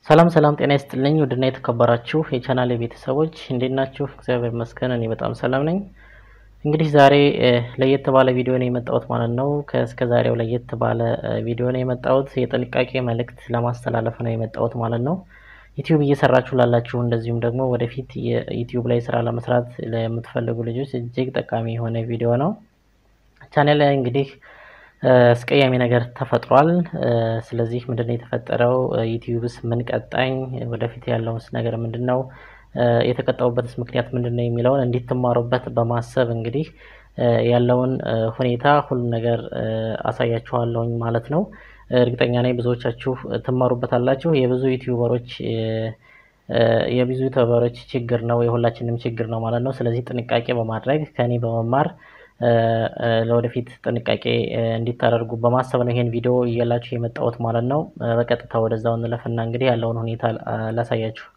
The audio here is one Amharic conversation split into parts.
ሰላም ሰላም ጤና ይስጥልኝ ውድና የተከበራችሁ የቻናል ቤተሰቦች እንዴት ናችሁ? እግዚአብሔር ይመስገን እኔ በጣም ሰላም ነኝ። እንግዲህ ዛሬ ለየት ባለ ቪዲዮ ነው የመጣሁት ማለት ነው። ከእስከ ዛሬው ለየት ባለ ቪዲዮ ነው የመጣሁት። የጥንቃቄ መልእክት ለማስተላለፍ ነው የመጣሁት ማለት ነው። ዩቲዩብ እየሰራችሁ ላላችሁ እንደዚሁም ደግሞ ወደፊት የዩቲዩብ ላይ ስራ ለመስራት ለምትፈልጉ ልጆች እጅግ ጠቃሚ የሆነ ቪዲዮ ነው። ቻናል ላይ እንግዲህ አስቀያሚ ነገር ተፈጥሯል። ስለዚህ ምንድነው የተፈጠረው? ዩቲዩብስ ምን ቀጣኝ? ወደፊት ያለውስ ነገር ምንድን ነው? የተቀጣውበትስ ምክንያት ምንድን ነው የሚለውን እንዲትማሩበት በማሰብ እንግዲህ ያለውን ሁኔታ ሁሉም ነገር አሳያችኋለሁኝ ማለት ነው። እርግጠኛ ነኝ ብዙዎቻችሁ ትማሩበታላችሁ። የብዙ ዩቲዩበሮች የብዙ ዩቲዩበሮች ችግር ነው፣ የሁላችንም ችግር ነው ማለት ነው። ስለዚህ ጥንቃቄ በማድረግ ከኔ በመማር ለወደፊት ጥንቃቄ እንዲታደርጉ በማሰብ ነው ይሄን ቪዲዮ እያላችሁ የመጣሁት ማለት ነው። በቀጥታ ወደዛው እንለፍና እንግዲህ ያለውን ሁኔታ ላሳያችሁ።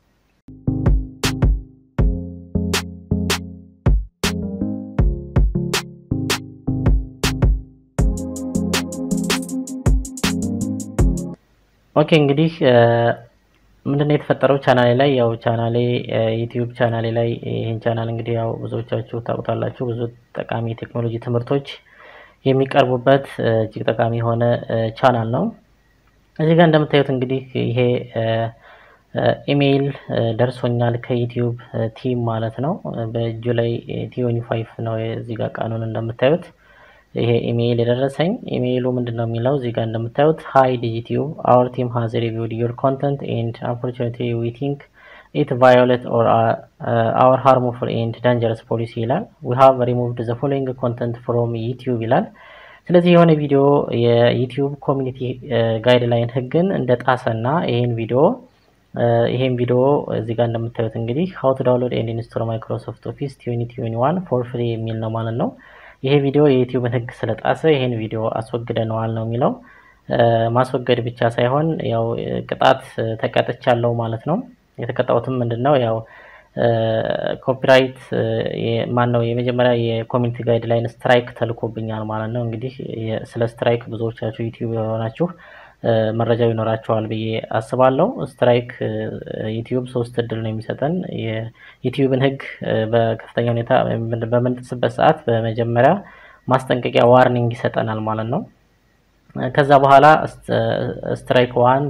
ኦኬ እንግዲህ ምንድነው የተፈጠረው ቻናሌ ላይ ያው ቻናሌ ዩቲዩብ ቻናሌ ላይ ይህን ቻናል እንግዲህ ያው ብዙዎቻችሁ ታውቁታላችሁ። ብዙ ጠቃሚ ቴክኖሎጂ ትምህርቶች የሚቀርቡበት እጅግ ጠቃሚ የሆነ ቻናል ነው። እዚህ ጋር እንደምታዩት እንግዲህ ይሄ ኢሜይል ደርሶኛል ከዩቲዩብ ቲም ማለት ነው። በእጁ ላይ ቲዮኒ ፋይቭ ነው እዚህ ጋር ቀኑን እንደምታዩት ይሄ ኢሜይል የደረሰኝ ኢሜይሉ ምንድን ነው የሚለው እዚህ ጋር እንደምታዩት ሃይ ዲጂቲዩብ አወር ቲም ሃዝ ሪቪውድ ዩር ኮንተንት ኤንድ አንፎርቹኔትሊ ዊ ቲንክ ኢት ቫዮሌት ኦር አወር ሃርሙፉል ኤንድ ዳንጀረስ ፖሊሲ ይላል። ዊ ሃቭ ሪሙቭድ ዘ ፎሎዊንግ ኮንተንት ፍሮም ዩቲዩብ ይላል። ስለዚህ የሆነ ቪዲዮ የዩቲዩብ ኮሚኒቲ ጋይድላይን ህግን እንደ ጣሰና ይሄን ቪዲዮ ይሄን ቪዲዮ እዚህ ጋር እንደምታዩት እንግዲህ ሃው ቱ ዳውንሎድ ኤንድ ኢንስቶል ማይክሮሶፍት ኦፊስ ቲዌንቲ ቲዌንቲ ዋን ፎር ፍሪ የሚል ነው ማለት ነው። ይሄ ቪዲዮ የዩቲዩብን ህግ ስለጣሰ ይሄን ቪዲዮ አስወግደነዋል ነው የሚለው። ማስወገድ ብቻ ሳይሆን ያው ቅጣት ተቀጥቻለሁ ማለት ነው። የተቀጣሁትም ምንድን ነው ያው ኮፒራይት ማን ነው የመጀመሪያ የኮሚኒቲ ጋይድ ላይን ስትራይክ ተልኮብኛል ማለት ነው። እንግዲህ ስለ ስትራይክ ብዙዎቻችሁ ዩቲዩብ የሆናችሁ መረጃው ይኖራቸዋል ብዬ አስባለሁ። ስትራይክ ዩቲዩብ ሶስት እድል ነው የሚሰጠን የዩቲዩብን ህግ በከፍተኛ ሁኔታ በምንጥስበት ሰዓት በመጀመሪያ ማስጠንቀቂያ ዋርኒንግ ይሰጠናል ማለት ነው። ከዛ በኋላ ስትራይክ ዋን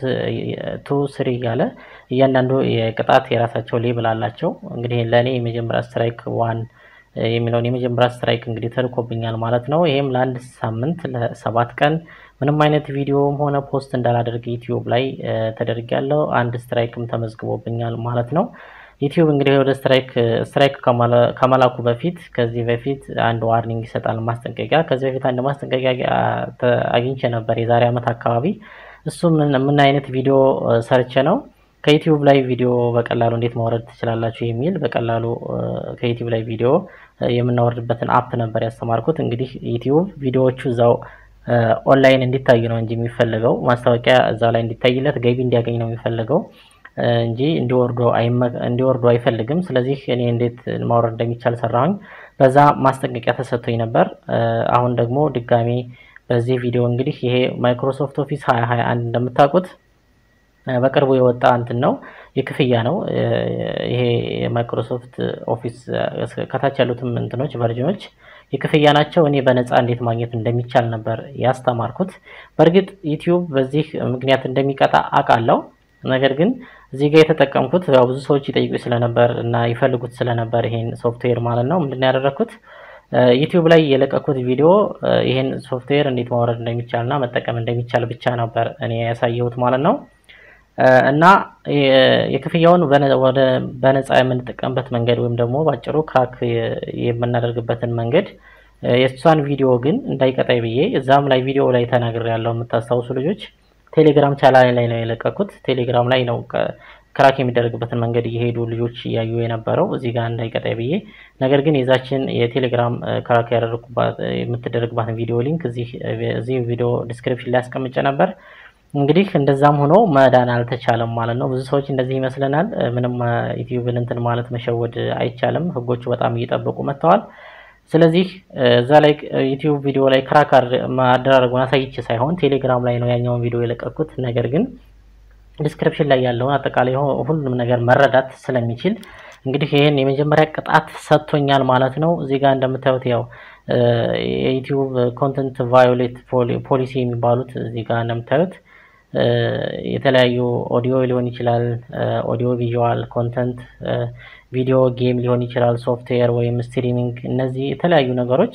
ቱ ስሪ እያለ እያንዳንዱ የቅጣት የራሳቸው ሌብል አላቸው። እንግዲህ ለእኔ የመጀመሪያ ስትራይክ ዋን የሚለውን የመጀመሪያ ስትራይክ እንግዲህ ተልኮብኛል ማለት ነው። ይሄም ለአንድ ሳምንት ለሰባት ቀን ምንም አይነት ቪዲዮም ሆነ ፖስት እንዳላደርግ ዩቲዩብ ላይ ተደርጊያለሁ። አንድ ስትራይክም ተመዝግቦብኛል ማለት ነው። ዩቲዩብ እንግዲህ ወደ ስትራይክ ስትራይክ ከመላኩ በፊት ከዚህ በፊት አንድ ዋርኒንግ ይሰጣል ማስጠንቀቂያ። ከዚህ በፊት አንድ ማስጠንቀቂያ አግኝቼ ነበር የዛሬ ዓመት አካባቢ። እሱ ምን አይነት ቪዲዮ ሰርቼ ነው ከዩቲዩብ ላይ ቪዲዮ በቀላሉ እንዴት ማውረድ ትችላላችሁ የሚል በቀላሉ ከዩቲዩብ ላይ ቪዲዮ የምናወርድበትን አፕ ነበር ያስተማርኩት። እንግዲህ ዩቲዩብ ቪዲዮዎቹ እዛው ኦንላይን እንዲታዩ ነው እንጂ የሚፈልገው ማስታወቂያ እዛ ላይ እንዲታይለት ገቢ እንዲያገኝ ነው የሚፈልገው እንጂ እንዲወርዱ አይፈልግም። ስለዚህ እኔ እንዴት ማውረድ እንደሚቻል ሰራሁኝ። በዛ ማስጠንቀቂያ ተሰጥቶኝ ነበር። አሁን ደግሞ ድጋሜ በዚህ ቪዲዮ እንግዲህ ይሄ ማይክሮሶፍት ኦፊስ 2021 እንደምታውቁት በቅርቡ የወጣ እንትን ነው፣ የክፍያ ነው። ይሄ የማይክሮሶፍት ኦፊስ ከታች ያሉትም እንትኖች ቨርዥኖች የክፍያ ናቸው። እኔ በነፃ እንዴት ማግኘት እንደሚቻል ነበር ያስተማርኩት። በእርግጥ ዩቲዩብ በዚህ ምክንያት እንደሚቀጣ አውቃለሁ። ነገር ግን እዚህ ጋር የተጠቀምኩት ያው ብዙ ሰዎች ይጠይቁ ስለነበር እና ይፈልጉት ስለነበር ይሄን ሶፍትዌር ማለት ነው ምንድን ያደረግኩት ዩቲዩብ ላይ የለቀኩት ቪዲዮ ይሄን ሶፍትዌር እንዴት ማውረድ እንደሚቻል እና መጠቀም እንደሚቻል ብቻ ነበር እኔ ያሳየሁት ማለት ነው። እና የክፍያውን በነፃ የምንጠቀምበት መንገድ ወይም ደግሞ ባጭሩ ክራክ የምናደርግበትን መንገድ የእሷን ቪዲዮ ግን እንዳይቀጣይ ብዬ እዛም ላይ ቪዲዮ ላይ ተናግሬ ያለው የምታስታውሱ ልጆች ቴሌግራም ቻናሌ ላይ ነው የለቀኩት። ቴሌግራም ላይ ነው ክራክ የሚደረግበትን መንገድ እየሄዱ ልጆች እያዩ የነበረው እዚህ ጋር እንዳይቀጣይ ብዬ። ነገር ግን የዛችን የቴሌግራም ክራክ ያደረግኩባት የምትደረግባትን ቪዲዮ ሊንክ እዚህ ቪዲዮ ዲስክሪፕሽን ላይ አስቀምጬ ነበር። እንግዲህ እንደዛም ሆኖ መዳን አልተቻለም ማለት ነው። ብዙ ሰዎች እንደዚህ ይመስለናል። ምንም ዩቲዩብን እንትን ማለት መሸወድ አይቻልም። ህጎቹ በጣም እየጠበቁ መጥተዋል። ስለዚህ እዛ ላይ ዩቲዩብ ቪዲዮ ላይ ክራክ አደራረጉን አሳይቼ ሳይሆን ቴሌግራም ላይ ነው ያኛውን ቪዲዮ የለቀኩት። ነገር ግን ዲስክሪፕሽን ላይ ያለውን አጠቃላይ ሁሉንም ነገር መረዳት ስለሚችል እንግዲህ ይህን የመጀመሪያ ቅጣት ሰጥቶኛል ማለት ነው። እዚህ ጋር እንደምታዩት ያው የዩቲዩብ ኮንተንት ቫዮሌት ፖሊሲ የሚባሉት እዚህ ጋር እንደምታዩት የተለያዩ ኦዲዮ ሊሆን ይችላል፣ ኦዲዮ ቪዥዋል ኮንተንት፣ ቪዲዮ ጌም ሊሆን ይችላል፣ ሶፍትዌር ወይም ስትሪሚንግ፣ እነዚህ የተለያዩ ነገሮች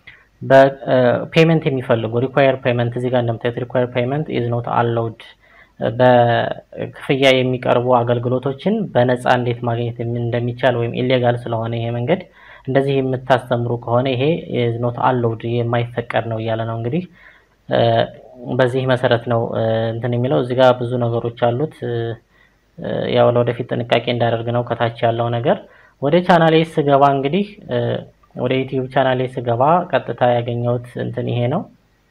በፔመንት የሚፈልጉ ሪኳየር ፔመንት እዚህ ጋር እንደምታዩት ሪኳየር ፔመንት ኢዝ ኖት አላውድ በክፍያ የሚቀርቡ አገልግሎቶችን በነፃ እንዴት ማግኘት እንደሚቻል ወይም ኢሌጋል ስለሆነ ይሄ መንገድ እንደዚህ የምታስተምሩ ከሆነ ይሄ ኢዝ ኖት አላውድ የማይፈቀድ ነው እያለ ነው እንግዲህ በዚህ መሰረት ነው እንትን የሚለው እዚህ ጋር ብዙ ነገሮች አሉት። ያው ለወደፊት ጥንቃቄ እንዳደርግ ነው ከታች ያለው ነገር። ወደ ቻናሌ ስገባ እንግዲህ ወደ ዩቲዩብ ቻናሌ ስገባ ቀጥታ ያገኘሁት እንትን ይሄ ነው።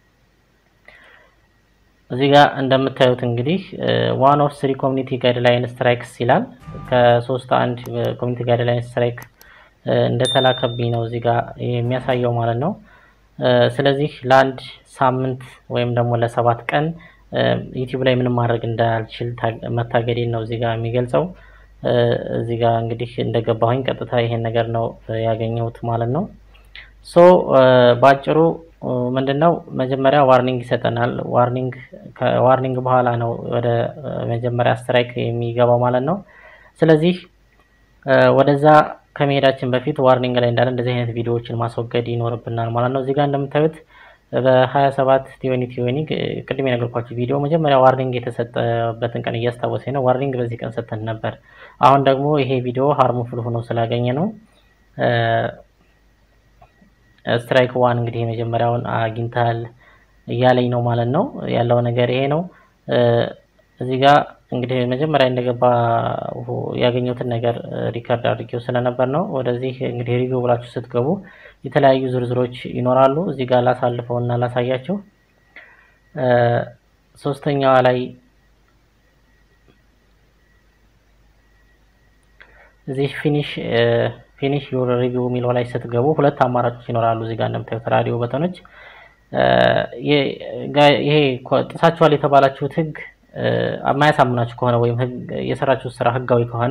እዚህ ጋር እንደምታዩት እንግዲህ ዋን ኦፍ ስሪ ኮሚኒቲ ጋይድላይን ስትራይክስ ይላል። ከሶስት አንድ ኮሚኒቲ ጋይድላይን ስትራይክ እንደተላከብኝ ነው እዚህ ጋር የሚያሳየው ማለት ነው። ስለዚህ ለአንድ ሳምንት ወይም ደግሞ ለሰባት ቀን ዩቲዩብ ላይ ምንም ማድረግ እንዳልችል መታገዴን ነው እዚህ ጋር የሚገልጸው። እዚህ ጋር እንግዲህ እንደገባሁኝ ቀጥታ ይሄን ነገር ነው ያገኘሁት ማለት ነው። ሶ በአጭሩ ምንድን ነው መጀመሪያ ዋርኒንግ ይሰጠናል። ዋርኒንግ ከዋርኒንግ በኋላ ነው ወደ መጀመሪያ ስትራይክ የሚገባው ማለት ነው። ስለዚህ ወደዛ ከመሄዳችን በፊት ዋርኒንግ ላይ እንዳለ እንደዚህ አይነት ቪዲዮዎችን ማስወገድ ይኖርብናል ማለት ነው። እዚህ ጋር እንደምታዩት በ27 ቲዮኒ ቲዮኒ ቅድም የነገርኳችሁ ቪዲዮ መጀመሪያ ዋርኒንግ የተሰጠበትን ቀን እያስታወሰኝ ነው። ዋርኒንግ በዚህ ቀን ሰጥተን ነበር። አሁን ደግሞ ይሄ ቪዲዮ ሃርሙፉል ሆኖ ስላገኘ ነው ስትራይክ ዋን እንግዲህ የመጀመሪያውን አግኝተሃል እያለኝ ነው ማለት ነው። ያለው ነገር ይሄ ነው። እዚህ ጋር እንግዲህ መጀመሪያ እንደገባ ያገኘሁትን ነገር ሪከርድ አድርጌው ስለነበር ነው። ወደዚህ እንግዲህ ሪቪው ብላችሁ ስትገቡ የተለያዩ ዝርዝሮች ይኖራሉ። እዚህ ጋር ላሳልፈው እና ላሳያቸው። ሶስተኛዋ ላይ እዚህ ፊኒሽ ፊኒሽ ዩር ሪቪው የሚለው ላይ ስትገቡ ሁለት አማራጮች ይኖራሉ። እዚህ ጋር እንደምታዩት ራዲዮ በተኖች ይሄ ጥሳችኋል የተባላችሁት ህግ የማያሳምናችሁ ከሆነ ወይም የሰራችሁት ስራ ህጋዊ ከሆነ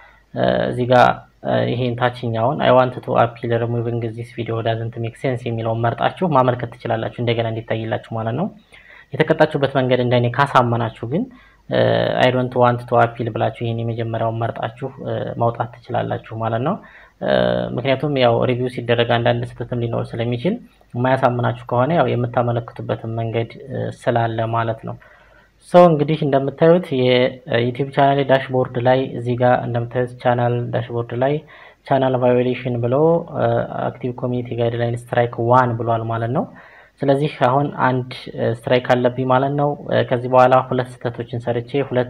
እዚህ ጋር ይሄን ታችኛውን አይ ዋንት ቱ አፒል ሪሙቪንግ ዚስ ቪዲዮ ዳዝንት ሜክ ሴንስ የሚለውን መርጣችሁ ማመልከት ትችላላችሁ፣ እንደገና እንዲታይላችሁ ማለት ነው። የተቀጣችሁበት መንገድ እንደኔ ካሳመናችሁ ግን አይ ዶንት ዋንት ቱ አፒል ብላችሁ ይሄን የመጀመሪያውን መርጣችሁ ማውጣት ትችላላችሁ ማለት ነው። ምክንያቱም ያው ሪቪው ሲደረግ አንዳንድ ስህተትም ሊኖር ስለሚችል የማያሳምናችሁ ከሆነ ያው የምታመለክቱበትን መንገድ ስላለ ማለት ነው። ሰው እንግዲህ እንደምታዩት የዩቲዩብ ቻናል ዳሽቦርድ ላይ እዚህ ጋር እንደምታዩት ቻናል ዳሽቦርድ ላይ ቻናል ቫዮሌሽን ብሎ አክቲቭ ኮሚኒቲ ጋይድላይን ስትራይክ ዋን ብሏል ማለት ነው። ስለዚህ አሁን አንድ ስትራይክ አለብኝ ማለት ነው። ከዚህ በኋላ ሁለት ስህተቶችን ሰርቼ ሁለት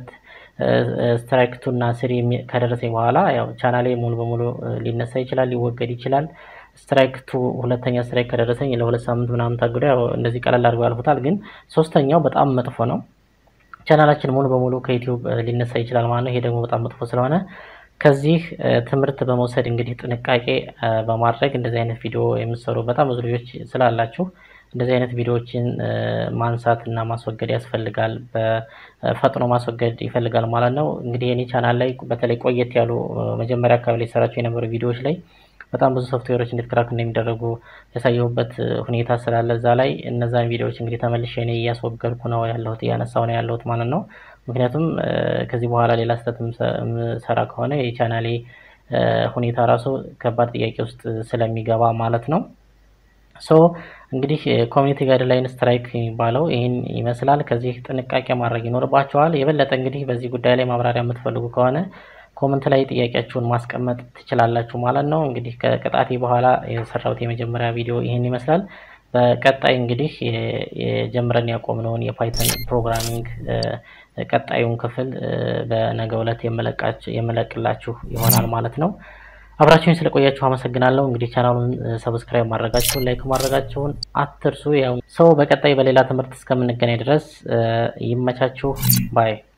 ስትራይክ ቱ እና ስሪ ከደረሰኝ በኋላ ያው ቻናሌ ሙሉ በሙሉ ሊነሳ ይችላል፣ ሊወገድ ይችላል። ስትራይክ ቱ ሁለተኛ ስትራይክ ከደረሰኝ ለሁለት ሳምንት ምናምን ታግዶ ያው እንደዚህ ቀለል አድርገው ያልፉታል። ግን ሶስተኛው በጣም መጥፎ ነው። ቻናላችን ሙሉ በሙሉ ከዩቲዩብ ሊነሳ ይችላል ማለት ነው። ይሄ ደግሞ በጣም መጥፎ ስለሆነ ከዚህ ትምህርት በመውሰድ እንግዲህ ጥንቃቄ በማድረግ እንደዚህ አይነት ቪዲዮ የምትሰሩ በጣም ብዙ ልጆች ስላላችሁ እንደዚህ አይነት ቪዲዮዎችን ማንሳት እና ማስወገድ ያስፈልጋል። በፈጥኖ ማስወገድ ይፈልጋል ማለት ነው። እንግዲህ የኔ ቻናል ላይ በተለይ ቆየት ያሉ መጀመሪያ አካባቢ ላይ ሰራቸው የነበሩ ቪዲዮዎች ላይ በጣም ብዙ ሶፍትዌሮች እንዴት ክራክ እንደሚደረጉ ያሳየሁበት ሁኔታ ስላለ እዛ ላይ እነዛን ቪዲዮዎች እንግዲህ ተመልሼ እኔ እያስወገድኩ ነው ያለሁት እያነሳው ነው ያለሁት ማለት ነው። ምክንያቱም ከዚህ በኋላ ሌላ ስህተት የምሰራ ከሆነ የቻናሌ ሁኔታ ራሱ ከባድ ጥያቄ ውስጥ ስለሚገባ ማለት ነው። ሶ እንግዲህ ኮሚኒቲ ጋይድላይን ስትራይክ የሚባለው ይህን ይመስላል። ከዚህ ጥንቃቄ ማድረግ ይኖርባቸዋል። የበለጠ እንግዲህ በዚህ ጉዳይ ላይ ማብራሪያ የምትፈልጉ ከሆነ ኮመንት ላይ ጥያቄያችሁን ማስቀመጥ ትችላላችሁ ማለት ነው። እንግዲህ ከቅጣቴ በኋላ የሰራሁት የመጀመሪያ ቪዲዮ ይህን ይመስላል። በቀጣይ እንግዲህ የጀምረን ያቆምነውን የፓይተን ፕሮግራሚንግ ቀጣዩን ክፍል በነገው ዕለት የመለቅላችሁ ይሆናል ማለት ነው። አብራችሁን ስለቆያችሁ አመሰግናለሁ። እንግዲህ ቻናሉን ሰብስክራይብ ማድረጋችሁን ላይክ ማድረጋችሁን አትርሱ። ያው ሰው በቀጣይ በሌላ ትምህርት እስከምንገናኝ ድረስ ይመቻችሁ ባይ